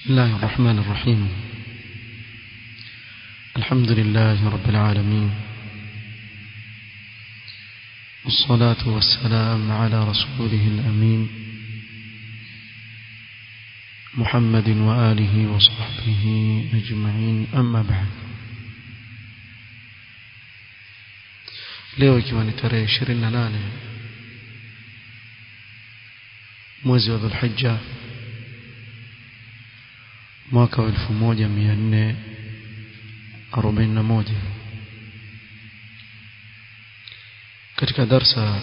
بسم الله الرحمن الرحيم الحمد لله رب العالمين والصلاة والسلام على رسوله الأمين محمد وآله وصحبه أجمعين أما بعد leo ikiwa ni tarehe 28 mwezi wa Dhulhijja mwaka wa 1441 katika darsa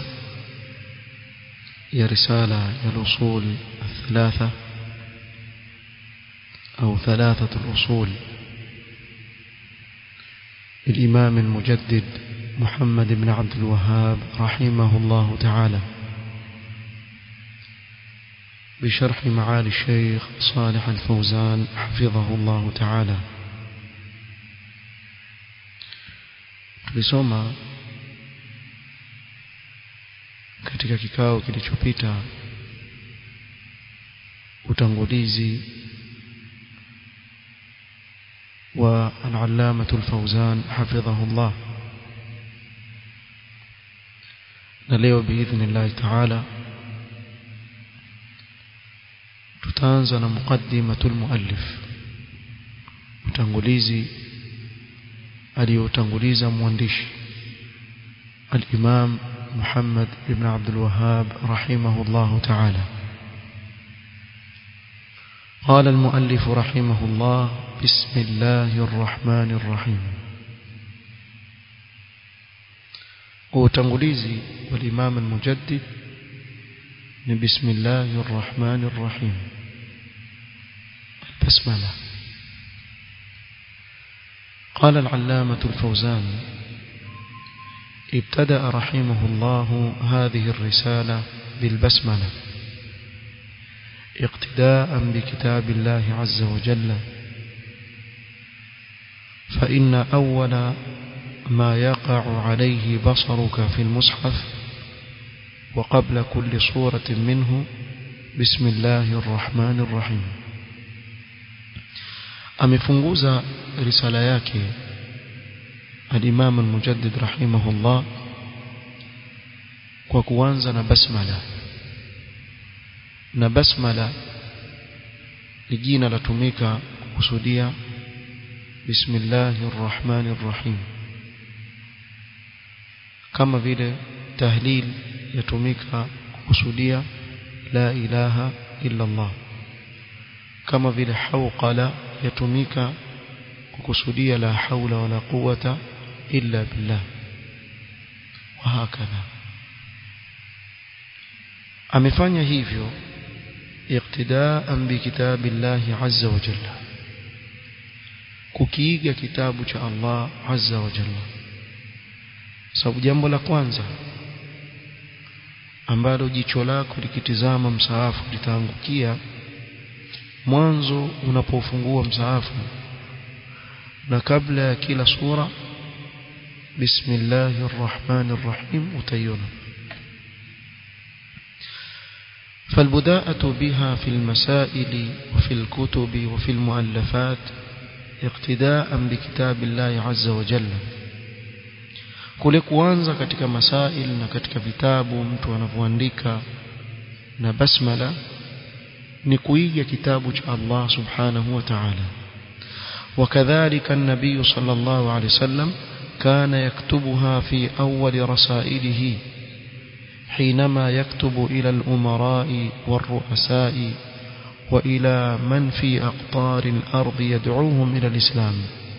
ya risala ya usul الثلاثه أو ثلاثة الأصول للإمام المجدد محمد بن عبد الوهاب رحمه الله تعالى بشرح معالي الشيخ صالح الفوزان حفظه الله تعالى tulisoma katika kikao kilichopita utangulizi والعلامة الفوزان حفظه الله نليو بإذن الله تعالى تتانزل مقدمة المؤلف utangulizi aliyotanguliza mwandishi al-Imam Muhammad ibn Abdul Wahhab rahimahullah ta'ala قال المؤلف رحمه الله بسم الله الرحمن الرحيم وتنغليزي والإمام المجدد بسم الله الرحمن الرحيم البسملة قال العلامة الفوزان ابتدأ رحمه الله هذه الرسالة بالبسملة اقتداء بكتاب الله عز وجل فإن أول ما يقع عليه بصرك في المصحف وقبل كل صورة منه بسم الله الرحمن الرحيم amefunguza risala yake al-Imam al-Mujaddid rahimahullah kwa kuanza na basmala na basmala ni jina latumika kusudia bismillahir rahmanir rahim kama vile tahlil yatumika kusudia la ilaha illa Allah kama vile hawqala yatumika kukusudia la haula wala quwata illa billah wa hakadha amefanya hivyo اقتداء بكتاب الله عز وجل kukiiga kitabu cha Allah azza wa jalla sababu jambo la kwanza ambalo jicho lako likitizama msaafu litaangukia mwanzo unapofungua msaafu na kabla ya kila sura bismillahir rahmanir rahim utaiona فالبداءة بها في المسائل وفي الكتب وفي المؤلفات اقتداء بكتاب الله عز وجل kule kuanza katika masail na katika vitabu mtu anavyoandika na basmala ni kuiga kitabu cha Allah subhanahu wa ta'ala وكذلك النبي صلى الله عليه وسلم كان يكتبها في أول رسائله حينما يكتب إلى الأمراء والرؤساء وإلى من في أقطار الأرض يدعوهم إلى الإسلام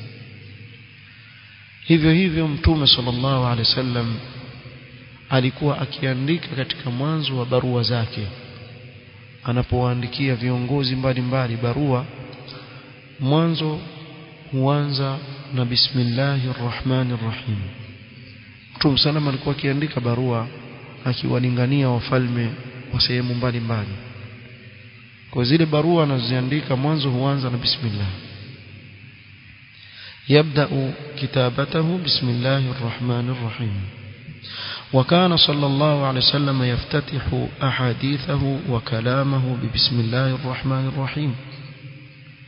hivyo hivyo mtume sallallahu alaihi wasallam alikuwa akiandika katika mwanzo wa barua zake anapowaandikia viongozi mbalimbali barua mwanzo huanza na bismillahir rahmanir rahim mtume sallam alikuwa akiandika barua akiwalingania wafalme wa sehemu mbalimbali kwa zile barua anazoziandika mwanzo huanza na bismillah يبدأ كتابته بسم الله الرحمن الرحيم وكان صلى الله عليه وسلم يفتتح أحاديثه وكلامه ببسم الله الرحمن الرحيم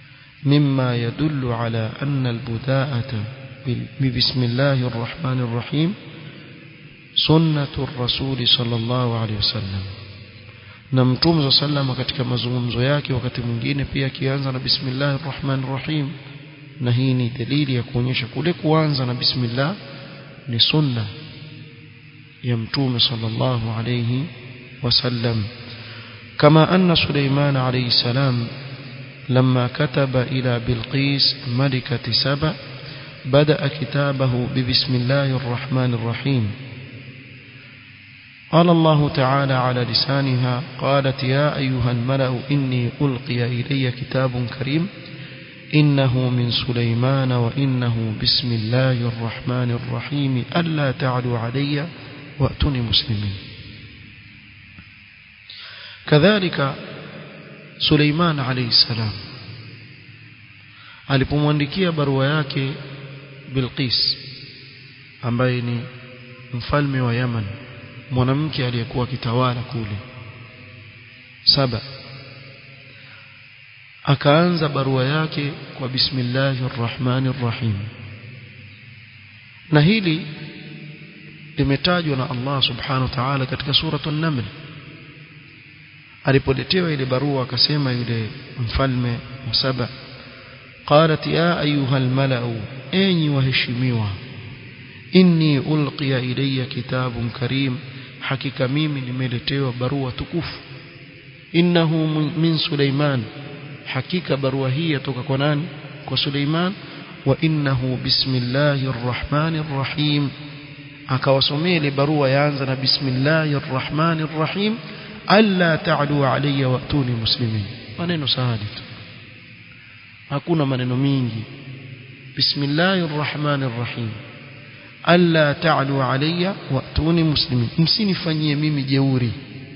مما يدل على أن البداءة ببسم الله الرحمن الرحيم سنة الرسول صلى الله عليه وسلم na mtume za sallama katika mazungumzo yake wakati mwingine pia akianza na bismillahir rahmanir rahim na hii ni dalili ya kuonyesha kule kuanza na bismillah ni sunna ya mtume sallallahu alayhi wasallam kama anna Suleiman alayhi salam لما كتب إلى بلقيس ملكة سبأ بدأ كتابه ببسم الله الرحمن الرحيم قال الله تعالى على لسانها قالت يا أيها الملأ إني ألقي إلي كتاب كريم إنه من سليمان وإنه بسم الله الرحمن الرحيم ألا تعلوا علي وأتوني مسلمين كذلك سليمان عليه السلام alipomwandikia barua yake Bilqis ambaye ni mfalme wa Yaman mwanamke aliyekuwa akitawala kule saba akaanza barua yake kwa bismillahir rahmanir rahim na hili limetajwa na Allah subhanahu wa ta'ala katika suratul naml alipoletewa ile barua akasema yule mfalme wa saba qalat ya ayuha almalau enyi waheshimiwa inni ulqiya ilayya kitabun karim hakika mimi nimeletewa barua tukufu innahu min Suleiman hakika barua hii yatoka kwa nani kwa Suleiman wa innahu bismillahir rahmanir rahim akawasomea ile barua yaanza na bismillahir rahmanir rahim alla ta'lu alayya wa'tuni muslimin maneno sahali tu hakuna maneno mingi bismillahir rahmanir rahim alla ta'lu alayya wa'tuni muslimin msinifanyie mimi jeuri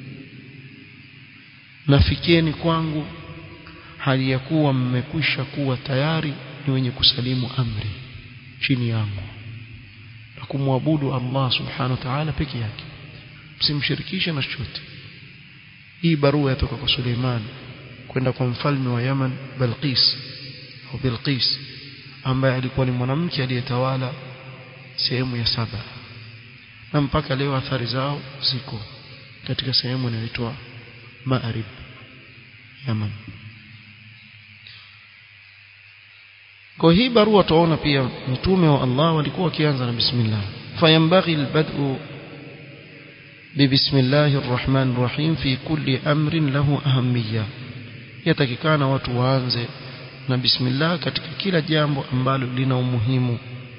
nafikieni kwangu hali ya kuwa mmekwisha kuwa tayari ni wenye kusalimu amri chini yangu na kumwabudu Allah subhanahu wa ta'ala peke yake msimshirikishe na chochote hii barua yatoka kwa Suleiman kwenda kwa mfalme wa Yaman Balqis au Bilqis ambaye alikuwa ni mwanamke aliyetawala sehemu ya saba na mpaka leo athari zao ziko katika sehemu inayoitwa Ma'rib Yaman kwa hii barua tuona pia mtume wa Allah walikuwa wakianza na bismillah fayambaghi albad'u ببسم الله الرحمن الرحيم في كل أمر له أهمية yatakikana watu waanze na bismillah katika kila jambo ambalo lina umuhimu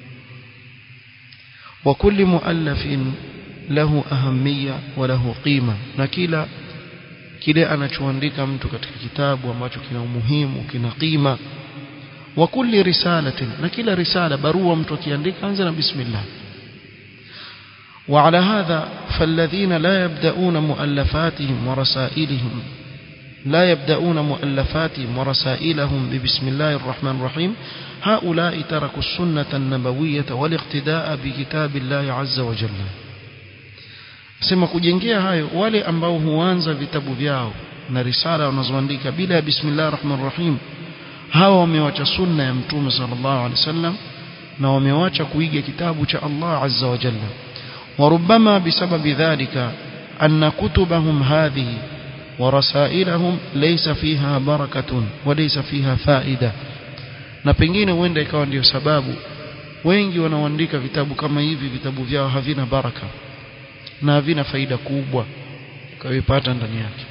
wa kulli muallafin lahu ahamia wa lahu qima na kila kile anachoandika mtu katika kitabu ambacho kina umuhimu kina qima wa kulli risalatin na kila risala barua mtu akiandika anza na bismillah وعلى هذا فالذين لا يبدأون مؤلفاتهم ورسائلهم لا يبدأون مؤلفاتهم ورسائلهم ببسم الله الرحمن الرحيم هؤلاء تركوا السنة النبوية والاقتداء بكتاب الله عز وجل sema kujengea hayo wale ambao huanza vitabu vyao na risala wanazoandika bila ya bismillah rahman rahim hawa wamewacha sunna ya mtume sallallahu alaihi wasallam na wamewacha kuiga kitabu cha Allah azza wa jalla وربما بسبب ذلك أن كتبهم هذه ورسائلهم ليس فيها بركة وليس فيها فائدة na pengine huenda ikawa ndio sababu wengi wanaoandika vitabu kama hivi vitabu vyao havina baraka na havina faida kubwa kawipata ndani yake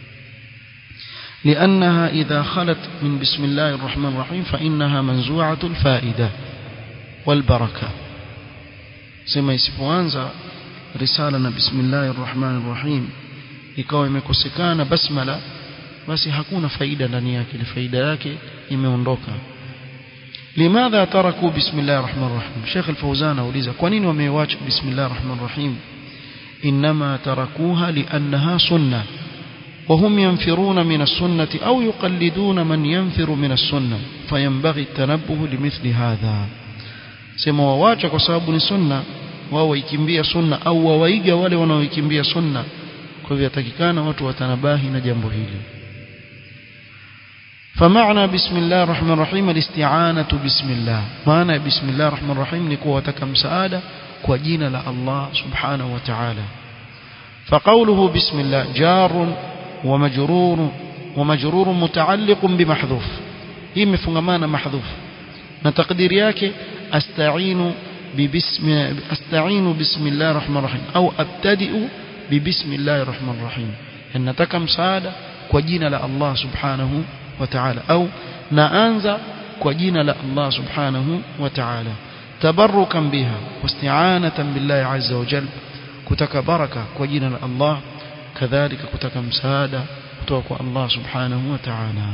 لأنها إذا خلت من بسم الله الرحمن الرحيم فإنها منزوعة الفائدة والبركة sema isipoanza risala na bismillahir rahmanir rahim ikawa imekosekana basmala basi hakuna faida ndani yake ile faida yake imeondoka limadha taraku bismillahir rahmanir rahim Sheikh Al-Fawzan auliza kwa nini wameiacha bismillahir rahmanir rahim inma tarakuha li'annaha sunnah وهم ينفرون من السنة أو يقلدون من ينفر من السنة فينبغي التنبه لمثل هذا sema wawacha kwa sababu ni sunna wao waikimbia sunna au wawaiga wale wanaoikimbia sunna kwa hivyo yatakikana watu watanabahi na jambo hili فمعنى بسم الله الرحمن الرحيم الاستعانة بسم الله معنى بسم الله الرحمن الرحيم نكو وتكم سعادة كوجين الله سبحانه وتعالى فقوله بسم الله جار ومجرور ومجرور متعلق بمحذوف هي مفهمانا محذوف نتقدير yake استعين ببسم استعين بسم الله الرحمن الرحيم او ابتدئ ببسم الله الرحمن الرحيم ان nataka msaada kwa jina la Allah subhanahu wa ta'ala au naanza kwa jina la Allah subhanahu wa ta'ala tabarrukan biha wasti'anatan billahi azza wa jalla kutaka baraka kwa jina la Allah kadhalika kutaka msaada kutoka kwa Allah subhanahu wa ta'ala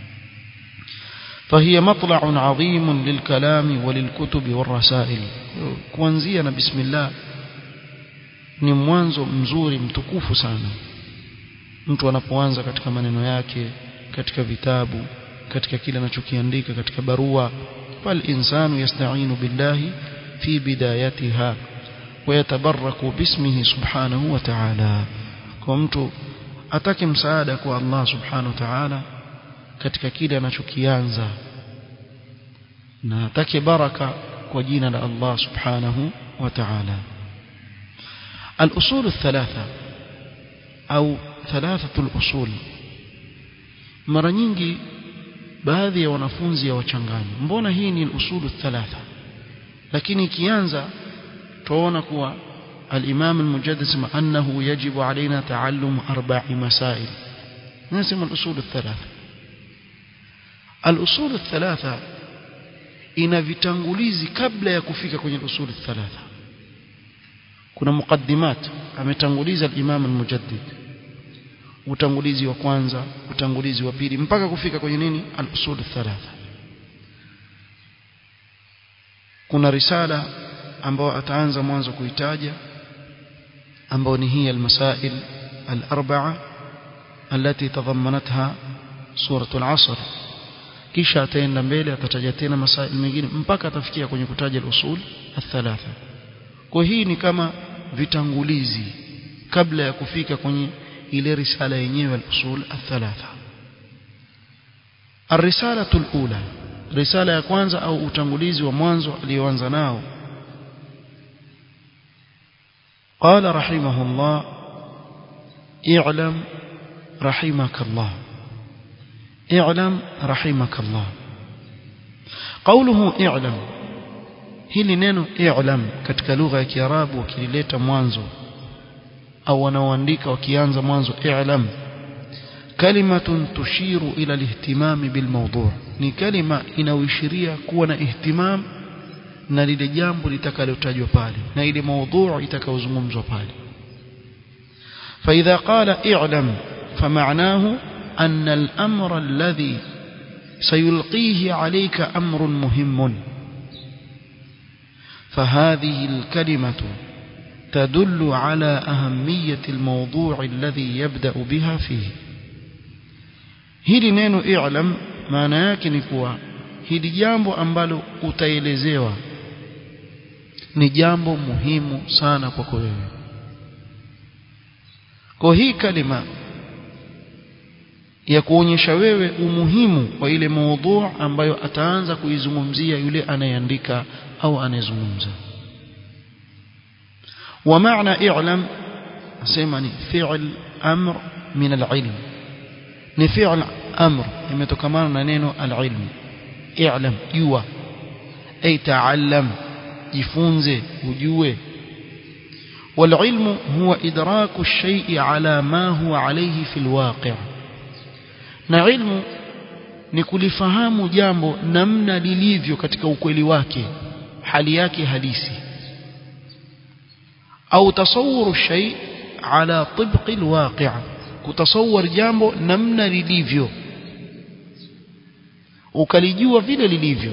فهي مطلع عظيم للكلام وللكتب والرسائل kuanzia na bismillah ni mwanzo mzuri mtukufu sana mtu anapoanza katika maneno yake katika vitabu katika kile anachokiandika katika barua fal insanu yasta'inu billahi fi bidayatiha ويتبرك باسمه سبحانه وتعالى kwa mtu atake msaada kwa Allah subhanahu wa ta'ala katika kile anachokianza na atake baraka kwa jina la Allah subhanahu wa ta'ala الأصول الثلاثة أو ثلاثة الأصول mara nyingi baadhi ya wanafunzi wachanganya mbona hii ni usulu thalatha lakini ikianza tuona kuwa الإمام المجدد اسمه أنه يجب علينا تعلم أربع مسائل نسمى الأصول الثلاثة الأصول الثلاثة ina vitangulizi kabla ya kufika kwenye usul thalatha kuna muqaddimat ametanguliza al-Imam al-Mujaddid utangulizi wa kwanza utangulizi wa pili mpaka kufika kwenye nini al-usul thalatha kuna risala ambao ataanza mwanzo kuitaja ambao ni hii al-masail al-arba'a التي تضمنتها سورة العصر kisha ataenda mbele atataja tena masail mengine mpaka atafikia kwenye kutaja al-usul al-thalatha kwa hii ni kama vitangulizi kabla ya kufika kwenye ile risala yenyewe al-usul al-thalatha الرسالة الأولى رسالة ya kwanza au utangulizi wa mwanzo alioanza nao قال رحمه الله اعلم رحمك الله اعلم رحمك الله قوله اعلم hili neno i'lam katika lugha ya kiarabu wakilileta mwanzo au wanaoandika wakianza mwanzo i'lam kalimatun tushiru ila alihtimam bilmawdu' ni kalima inayoishiria kuwa na ihtimam na lile jambo litakalotajwa pale na ile mawdu' itakayozungumzwa pale فإذا قال اعلم فمعناه أن الأمر الذي سيلقيه عليك أمر مهم فهذه الكلمة تدل على أهمية الموضوع الذي يبدأ بها فيه hili neno i'lam maana yake ni kuwa hili jambo ambalo utaelezewa ni jambo muhimu sana kwako wewe kwa hii kalima ya kuonyesha wewe umuhimu wa ile maudhu ambayo ataanza kuizungumzia yule anayeandika au anayezungumza wa maana i'lam nasema ni fi'l amr min al-ilm ni fi'l amr imetokana na neno al-ilm i'lam jua ay ta'allam jifunze ujue والعلم هو إدراك الشيء على ما هو عليه في الواقع na ilmu ni kulifahamu jambo namna lilivyo katika ukweli wake hali yake halisi au tasawuru shay ala tibqi alwaqi' kutasawar jambo namna lilivyo ukalijua vile lilivyo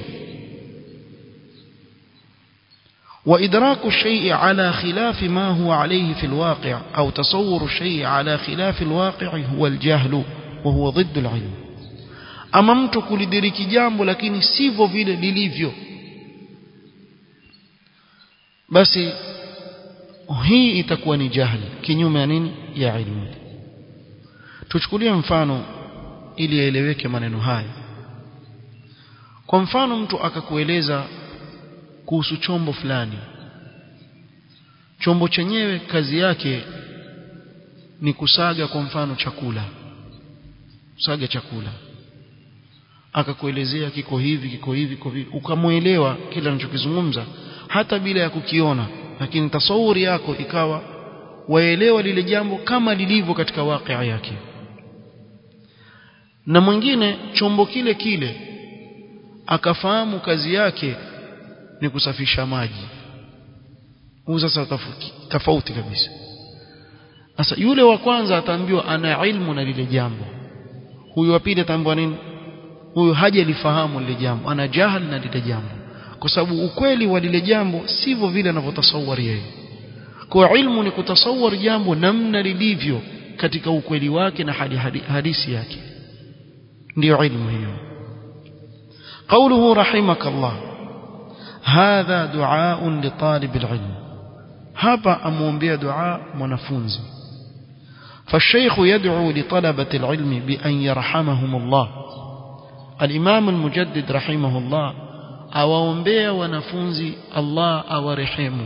وإدراك الشيء على خلاف ما هو عليه في الواقع أو تصور الشيء على خلاف الواقع هو الجهل وهو ضد العلم ama mtu kulidiriki jambo lakini sivyo vile lilivyo basi hii itakuwa ni jahili kinyume ya nini ya ilmu tuchukulie mfano ili yaeleweke maneno haya kwa mfano mtu akakueleza kuhusu chombo fulani chombo chenyewe kazi yake ni kusaga kwa mfano chakula kusaga chakula akakuelezea kiko hivi kiko hivi kiko hivi ukamuelewa kile anachokizungumza hata bila ya kukiona lakini tasawuri yako ikawa waelewa lile jambo kama lilivyo katika wakia yake na mwingine chombo kile kile akafahamu kazi yake ni kusafisha maji huu sasa tofauti kabisa sasa yule wa kwanza ataambiwa ana ilmu na lile jambo huyu wa pili ataambiwa nini huyu hajalifahamu lile jambo ana jahal na lile jambo kwa sababu ukweli wa lile jambo sivyo vile anavyotasawari yeye kwa ilmu ni kutasawari jambo namna lilivyo katika ukweli wake na hadi hadisi yake ndio ilmu hiyo قوله رحمك الله هذا دعاء لطالب العلم hapa amuombea dua mwanafunzi فالشيخ يدعو لطلبة العلم بأن يرحمهم الله الإمام المجدد رحمه الله awaombea wanafunzi Allah awarehemu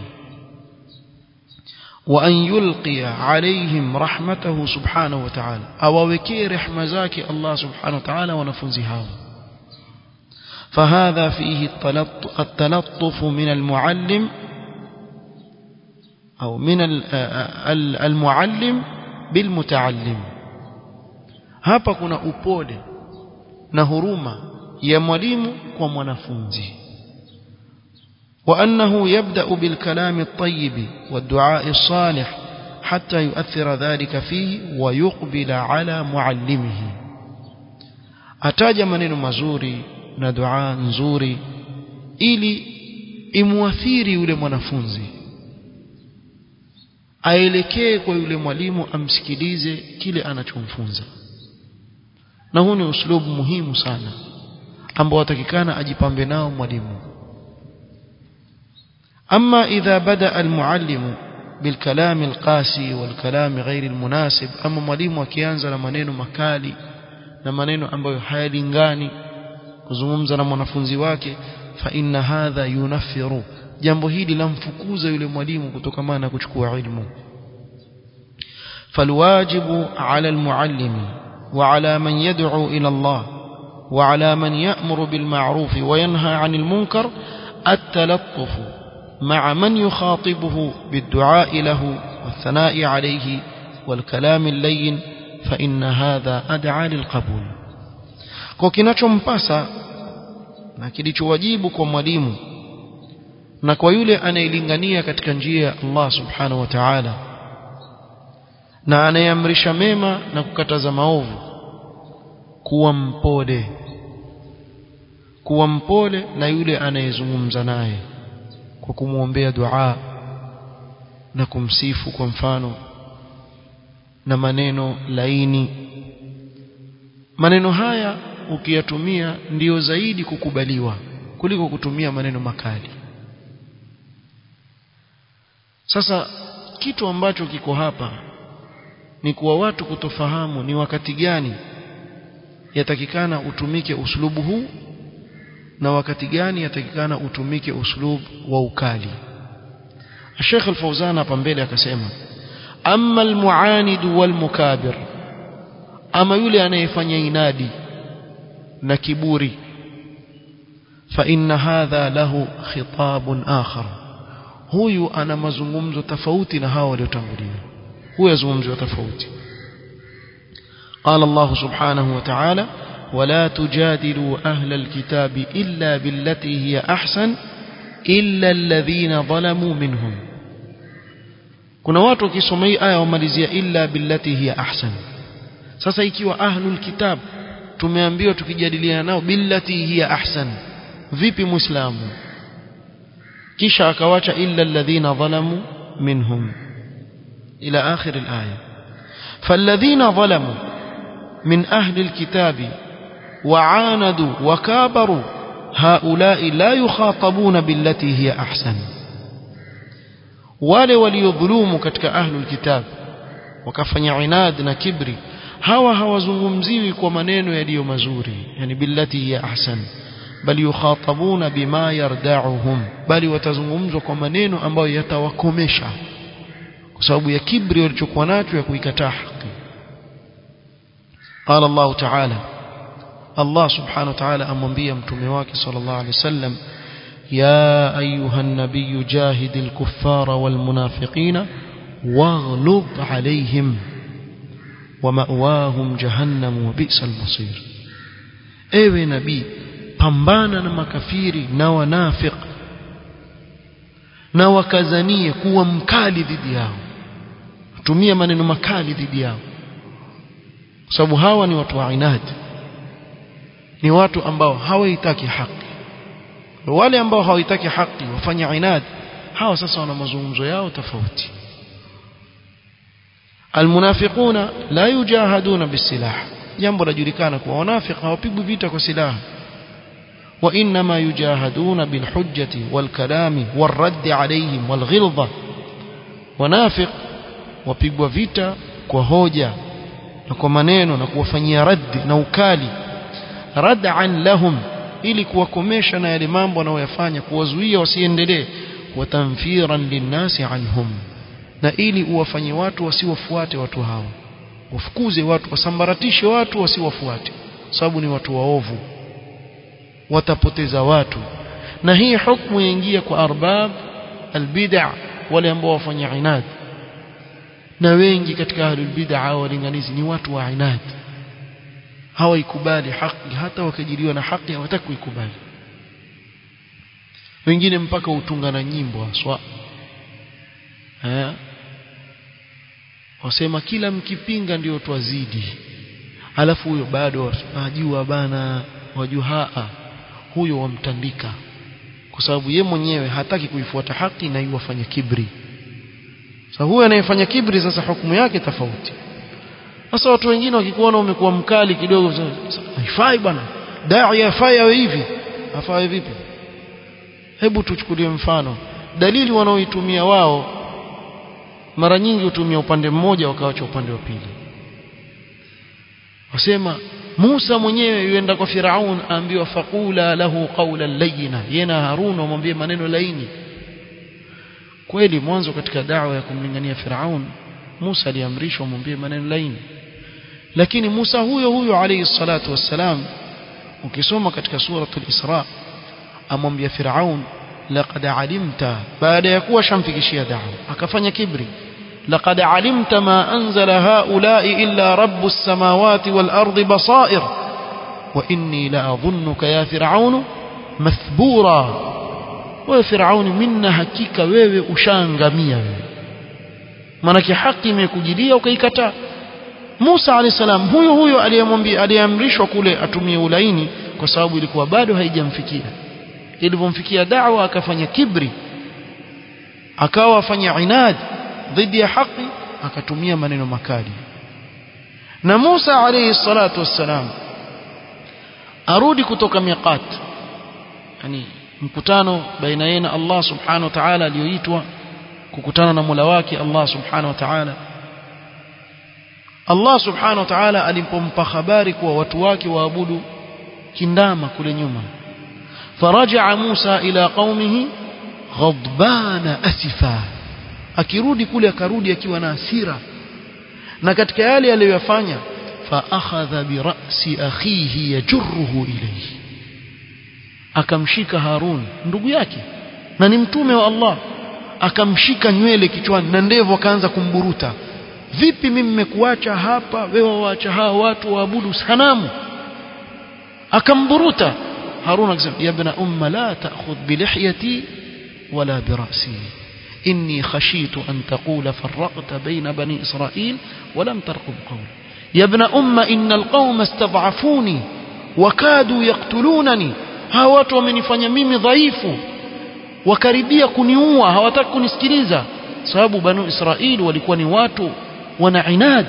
وأن يلقي عليهم رحمته سبحانه وتعالى awawekee rehema zake Allah subhanahu wa ta'ala wanafunzi hao فهذا فيه التلطف من المعلم أو من المعلم بالمتعلم hapa kuna upole na huruma ya mwalimu kwa mwanafunzi وأنه يبدأ بالكلام الطيب والدعاء الصالح حتى يؤثر ذلك فيه ويقبل على معلمه أتاج maneno mazuri na dua nzuri ili imuathiri yule mwanafunzi aelekee kwa yule mwalimu amsikilize kile anachomfunza na huu ni uslubu muhimu sana ambao atakikana ajipambe nao mwalimu أما إذا بدأ المعلم بالكلام القاسي والكلام غير المناسب أما mwalimu akianza na maneno makali na maneno ambayo hayalingani kuzungumza na mwanafunzi wake fa inna hadha yunaffiru jambo hili lamfukuza yule mwalimu kutokana na kuchukua ilmu فالواجب على المعلم وعلى من يدعو إلى الله وعلى من يأمر بالمعروف وينهى عن المنكر التلطف مع من يخاطبه بالدعاء له والثناء عليه والكلام اللين فإن هذا أدعى للقبول kwa kinachompasa na kilichowajibu kwa mwalimu na kwa yule anayelingania katika njia ya Allah subhanahu wa ta'ala na anayeamrisha mema na kukataza maovu kuwa mpole kuwa mpole na yule anayezungumza naye kwa kumwombea dua na kumsifu kwa mfano na maneno laini maneno haya ukiyatumia ndiyo zaidi kukubaliwa kuliko kutumia maneno makali sasa kitu ambacho kiko hapa ni kuwa watu kutofahamu ni wakati gani yatakikana utumike uslubu huu na wakati gani yatakikana utumike uslub wa ukali Sheikh Al-Fauzan hapa mbele akasema amma al-mu'anid wal-mukabir ama yule anayefanya inadi na kiburi fa inna hadha lahu khitabun akhar huyu ana mazungumzo tofauti na hao waliotangulia huyu azungumzo tofauti قال الله سبحانه وتعالى ولا تجادلوا أهل الكتاب إلا بالتي هي أحسن إلا الذين ظلموا منهم kuna watu wakisoma hii aya wamalizia illa billati hiya ahsan sasa ikiwa ahlul kitab tumeambiwa tukijadiliana nao billati hiya ahsan vipi muislamu kisha akawacha illa alladhina dhalamu minhum ila akhir alaya falladhina dhalamu min ahli alkitabi وعاندوا وكابروا هؤلاء لا يخاطبون بالتي هي أحسن wale waliodhulumu katika ahlul kitab wakafanya inad na kibri hawa hawazungumziwi kwa maneno yaliyo mazuri yani billati ya ahsan bali yukhatabuna bima yarda'uhum bali watazungumzwa kwa maneno ambayo yatawakomesha kwa sababu ya kibri walichokuwa nacho ya kuikataa haki قال الله تعالى الله سبحانه وتعالى amwambia mtume wake sallallahu alaihi wasallam يا أيها النبي جاهد الكفار والمنافقين واغلظ عليهم ومأواهم جهنم وبئس المصير ewe nabii pambana na makafiri na wanafiq na wakazanie kuwa mkali dhidi yao tumia maneno makali dhidi yao kwa sababu hawa ni watu wa inadi ni watu ambao hawaitaki haki wale ambao hawaitaki haki wafanya inadi hawa sasa wana mazungumzo yao tofauti almunafiquna la yujahaduna bisilah jambo lajulikana kuwa wanafiq hawapigwi vita kwa silaha وإنما يجاهدون بالحجة والكلام والرد عليهم والغلظة ونافق وبيغوا vita kwa hoja na kwa maneno na kuwafanyia raddi na ukali rad'an lahum ili kuwakomesha na yale mambo wanayoyafanya kuwazuia wasiendelee watamfiran linnasi anhum na ili uwafanye watu wasiwafuate watu hao wafukuze watu wasambaratishe watu wasiwafuate sababu ni watu waovu watapoteza watu na hii hukumu yaingia kwa arbab albid'a wale ambao wafanya inad na wengi katika ahlul bid'a walinganizi ni watu wa inad hawaikubali haki hata wakijiliwa na haki hawataki kuikubali wengine mpaka utunga na nyimbo haswa eh wasema kila mkipinga ndio twazidi alafu huyo bado ajua bana wajua haa huyo wamtandika kwa sababu ye mwenyewe hataki kuifuata haki na yuwafanya kibri sasa huyo anayefanya kibri sasa hukumu yake tofauti sasa watu wengine wakikuona umekuwa mkali kidogo haifai bwana dai afai awe hivi afai vipi hebu tuchukulie mfano dalili wanaoitumia wao mara nyingi hutumia upande mmoja wakawacha upande wa pili wasema Musa mwenyewe yuenda kwa Firaun aambiwa faqula lahu qawlan layyina yena Harun wamwambie maneno laini kweli mwanzo katika da'wa ya kumlingania Firaun Musa aliamrishwa amwambie maneno laini lakini Musa huyo huyo alayhi salatu wassalam ukisoma katika suratul Isra amwambia Firaun laqad alimta baada ya kuwa shamfikishia da'wa akafanya kibri لقد علمت ما أنزل هؤلاء إلا رب السماوات والأرض بصائر وإني لأظنك يا فرعون مثبورا وفرعون منا hakika wewe ushaangamia wewe manake haki imekujilia ukaikataa Musa alayhi salam huyo huyo aliyemwambia aliamrishwa kule atumie ulaini kwa sababu ilikuwa bado haijamfikia ilipomfikia da'wa akafanya kibri akawa afanya inadi dhidi ya haki akatumia maneno makali na Musa alayhi salatu wassalam arudi kutoka miqat yani mkutano baina yeye na Allah subhanahu wa ta'ala aliyoitwa kukutana na Mola wake Allah subhanahu wa ta'ala Allah subhanahu wa ta'ala alipompa habari kuwa watu wake waabudu kindama kule nyuma faraja Musa ila qaumihi ghadbana asifa akirudi kule akarudi akiwa na hasira na katika yale aliyoyafanya fa akhadha bi ra'si akhihi yajruhu ilayhi akamshika Harun ndugu yake na ni mtume wa Allah akamshika nywele kichwani na ndevu akaanza kumburuta vipi mimi nimekuacha hapa wewe waacha hao watu waabudu sanamu akamburuta Harun akasema ya ibn umma la ta'khudh bi lihyati wala bi ra'si إني خشيت أن تقول فرقت بين بني إسرائيل ولم ترقب قولي يا ابن أم إن القوم استضعفوني وكادوا يقتلونني hawa watu wamenifanya mimi dhaifu wakaribia kuniua hawataki kunisikiliza sababu banu israeli walikuwa ni watu wana inad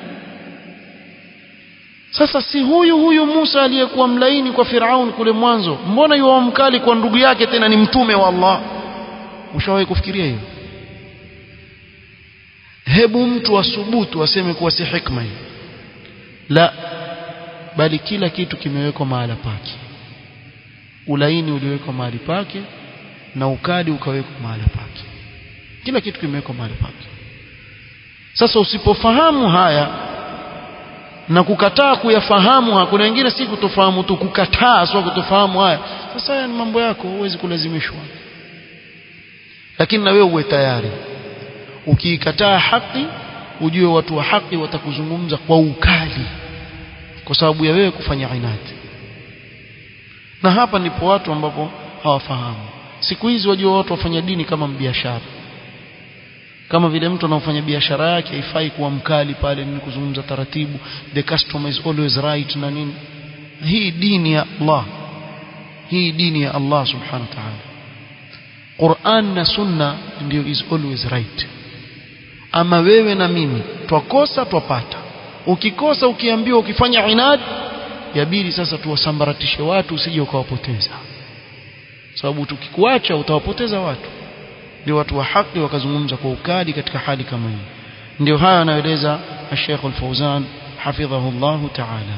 sasa si huyu huyu Musa aliyekuwa mlaini kwa Firaun kule mwanzo mbona yuwa mkali kwa ndugu yake tena ni mtume wa Allah ushawahi kufikiria hiyo hebu mtu asubutu aseme kuwa si hikma hii la bali kila kitu kimewekwa mahala pake ulaini uliwekwa mahali pake na ukali ukawekwa mahala pake kila kitu kimewekwa mahali pake sasa usipofahamu haya na kukataa kuyafahamu hakuna wengine si kutofahamu tu kukataa sio kutofahamu haya sasa haya ni mambo yako huwezi kulazimishwa lakini na wewe uwe tayari ukiikataa haki ujue watu wa haki watakuzungumza kwa ukali kwa sababu ya wewe kufanya inati na hapa ndipo watu ambapo hawafahamu siku hizi wajua watu wafanya dini kama biashara kama vile mtu anaofanya biashara yake haifai kuwa mkali pale ni kuzungumza taratibu the customer is always right na nini hii dini ya Allah hii dini ya Allah subhanahu wa ta'ala Qur'an na Sunna ndio is always right ama wewe na mimi twakosa twapata ukikosa ukiambiwa ukifanya inad yabidi sasa tuwasambaratishe watu usije ukawapoteza sababu tukikuacha utawapoteza watu ndio watu wa haki wakazungumza kwa ukali katika hali kama hii ndio haya anaeleza Sheikh Al-Fauzan hafidhahu Allah ta'ala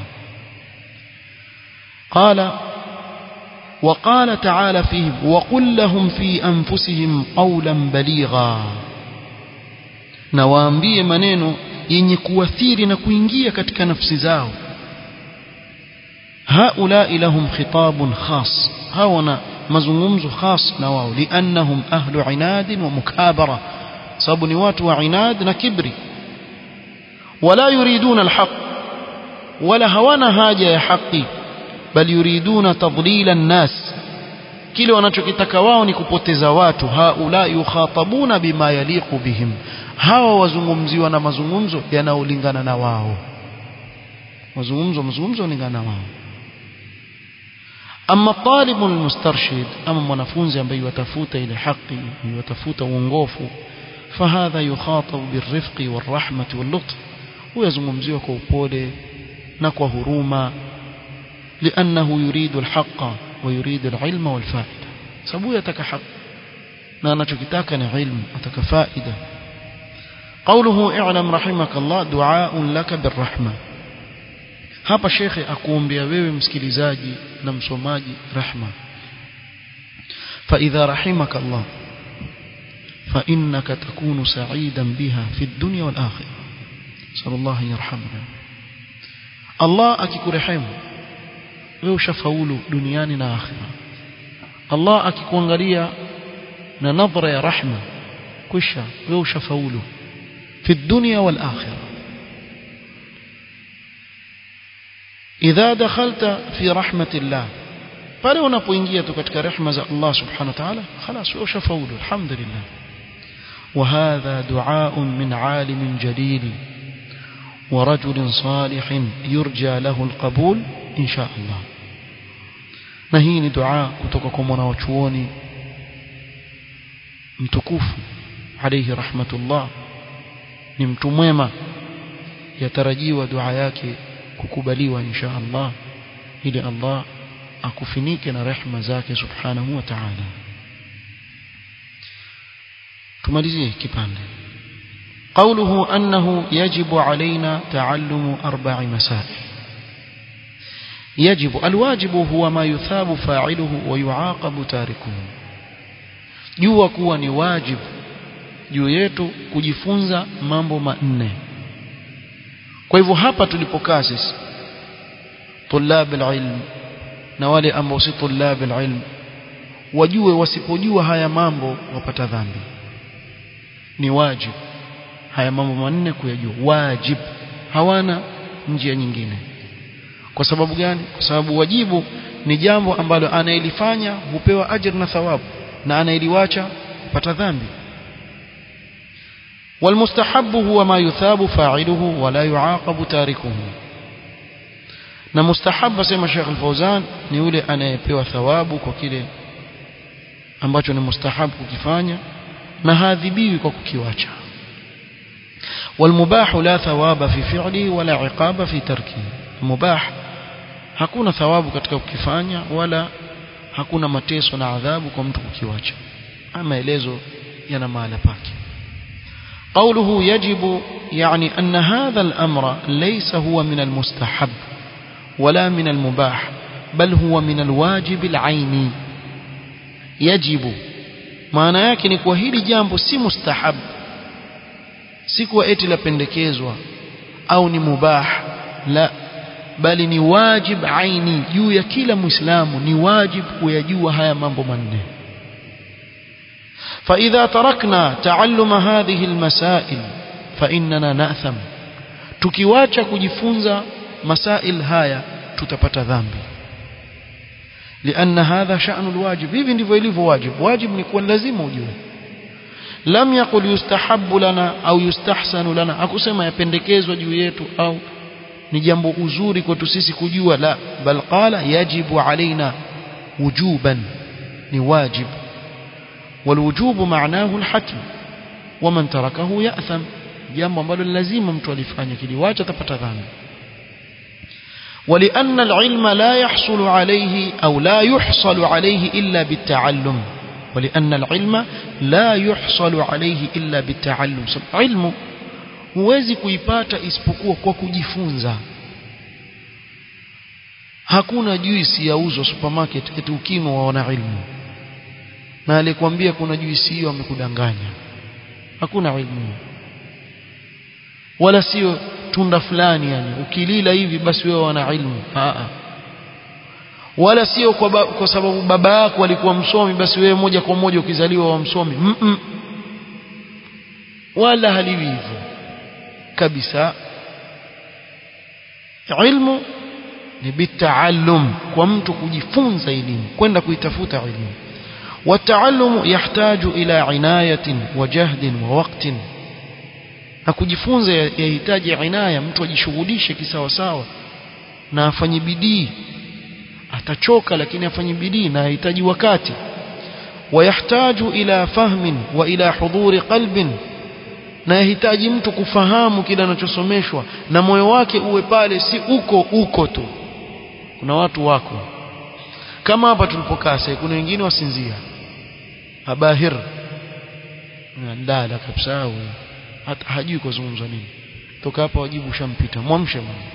قال وقال تعالى فيهم وقل لهم في أنفسهم قولا بليغا نوامبie maneno yenye kuathiri na kuingia katika nafsi zao هؤلاء لهم خطاب خاص هاونا mazungumzo khas na wao liannahum ahlu inad wa mukabara sababu ni watu wa inad na kibri wala yuriduna alhaq wala hawana haja ya haki bal yuriduna tadlila an-nas kile wanachokitaka wao ni kupoteza watu haula yukhatabuna bima yaliqu bihim hawa wazungumziwa na mazungumzo yanayolingana na wao mazungumzo mazungumzo yanalingana na wao أما الطالب المسترشد أما mwanafunzi ambaye yatafuta ile haki yatafuta uongofu فهذا يخاطب بالرفق والرحمة واللطف ويزungumziwa kwa upole na kwa huruma لأنه يريد الحق ويريد العلم والفائدة sababu yataka haki na anachokitaka ni ilmu ataka faida قوله اعلم رحمك الله دعاء لك بالرحمه hapa shekhe akuombea wewe msikilizaji na msomaji rahma فإذا رحمك الله فإنك تكون سعيدا بها في الدنيا والآخرة صلى الله يرحمنا الله akikurehemu wewe ushafaulu duniani na akhira Allah akikuangalia na nadhara ya rahma kisha wewe ushafaulu fi dunya wal akhirah idha dakhalta fi rahmatillah pale unapoingia tu katika rehema za Allah subhanahu wa ta'ala خلاص ushafaulu alhamdulillah وهذا دعاء من عالم جليل ورجل صالح يرجى له القبول إن شاء الله na hii ni dua kutoka kwa mwanachuoni mtukufu alayhi rahmatullah ni mtu mwema yatarajiwa dua yake kukubaliwa insha Allah ili Allah akufinike na rehma zake subhanahu wa ta'ala tumalizie kipande قوله أنه يجب علينا تعلم أربع مسائل يجب الواجب هو ما يثاب فاعله ويعاقب تاركه jua kuwa ni wajibu juu yetu kujifunza mambo manne kwa hivyo hapa tulipokaa sisi tulab alilm na wale ambao si tulab alilm wajue wasipojua haya mambo wapata dhambi ni wajibu haya mambo manne kuyajua wajib hawana njia nyingine kwa sababu gani kwa sababu wajibu ni jambo ambalo anayelifanya hupewa ajr na thawabu na anayeliwacha hupata dhambi والمستحب هو ما يثاب فاعله ولا يعاقب تاركه na mustahab asema Sheikh Al-Fauzan ni yule anayepewa thawabu kwa kile ambacho ni mustahab kukifanya na haadhibiwi kwa kukiwacha والمباح لا ثواب في فعله ولا عقاب في تركه مباح hakuna thawabu katika kukifanya wala hakuna mateso na adhabu kwa mtu kukiwacha ama maelezo yana mahala pake قوله يجب يعني أن هذا الأمر ليس هو من المستحب ولا من المباح بل هو من الواجب العيني يجب maana yake ni kuwa hili jambo si mustahab si kuwa eti lapendekezwa au ni mubah la bali ni wajib aini juu ya kila muislamu ni wajib kuyajua haya mambo manne فإذا تركنا تعلم هذه المسائل فإننا نأثم tukiwacha kujifunza masail haya tutapata dhambi لأن هذا شأن الواجب hivi ndivyo ilivyo wajib wajib ni kuwa lazima ujue lam yaqul yustahabbu lana au yustahsanu lana akusema yapendekezwa juu yetu au ni jambo uzuri kwetu sisi kujua la bal qala yajibu alaina wujuban ni wajib والوجوب معناه الحتم ومن تركه يأثم jambo ambalo lazima mtu alifanya kiliwacha atapata dhambi ولأن العلم لا يحصل عليه أو لا يحصل عليه إلا بالتعلم ولأن العلم لا يحصل عليه إلا بالتعلم علم huwezi kuipata isipokuwa kwa kujifunza hakuna juisi yauzwa supermarket eti ukinwa waona ilmu na alikwambia kuna juisi hiyo amekudanganya hakuna ilmu wala sio tunda fulani yani ukilila hivi basi wewe wana ilmu Aa. wala sio kwa, ba, kwa sababu baba yako alikuwa msomi basi wewe moja kwa moja ukizaliwa wa msomi mm -mm. wala haliwi hivyo kabisa ilmu ni bitaallum kwa mtu kujifunza elimu kwenda kuitafuta elimu والتعلم يحتاج إلى عناية وجهد ووقت na kujifunza yahitaji inaya mtu ajishughulishe kisawasawa na afanye bidii atachoka lakini afanye bidii na yahitaji wakati wayahtaju ila fahmin wa ila hudhuri qalbin na yahitaji mtu kufahamu kile anachosomeshwa na moyo wake uwe pale si uko uko tu kuna watu wako kama hapa tulipokaa sasa kuna wengine wasinzia abahir ndala kabisa huyo hata hajui kuzungumza nini toka hapa wajibu ushampita mwamshe mwana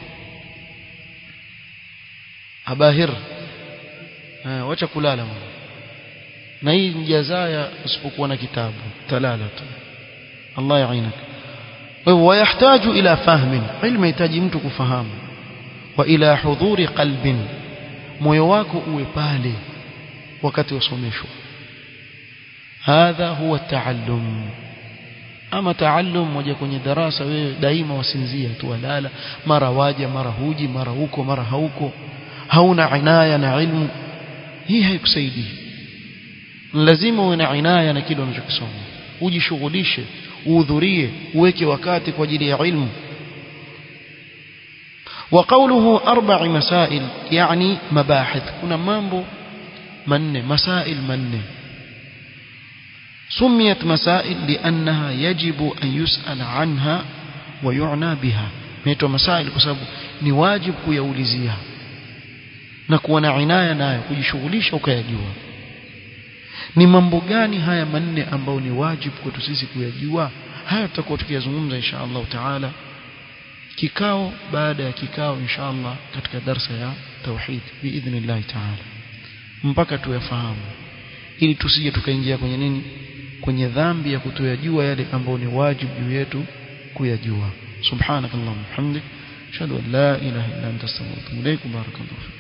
abahir ha, wacha kulala mwana na hii jazaya usipokuwa na kitabu talala tu Allah yainak ويحتاج إلى فهم علم يحتاج mtu kufahamu wa ila hudhuri qalbin moyo wako uwe pale wakati wasomeshwa hadha huwa taallum ama taallum moja kwenye darasa wewe daima wasinzia tu walala mara waja mara huji mara huko mara hauko hauna inaya na ilmu hii haikusaidii lazima uwe na inaya na kile unachokisoma ujishughulishe uhudhurie uweke wakati kwa ajili ya ilmu وقوله أربع مسائل يعني مباحث كنا مامبو من مسائل من سميت مسائل لأنها يجب أن يسأل عنها ويعنى بها ميتوا مسائل بسبب نواجب كيوليزيها نكون عناية nayo kujishughulisha ukayajua ni mambo gani haya manne ambayo ni wajibu kwetu sisi kuyajua haya tutakuwa tukiyazungumza insha Allah taala kikao baada ya kikao insha Allah katika darsa ya tauhid biidhnillah taala mpaka tuyafahamu ili tusije tukaingia kwenye nini kwenye dhambi ya kutoyajua yale ambayo ni wajibu juu yetu kuyajua subhanakallahumma hamdik ashhadu an la ilaha illa anta astaghfiruka wa atubu ilaik barakallahu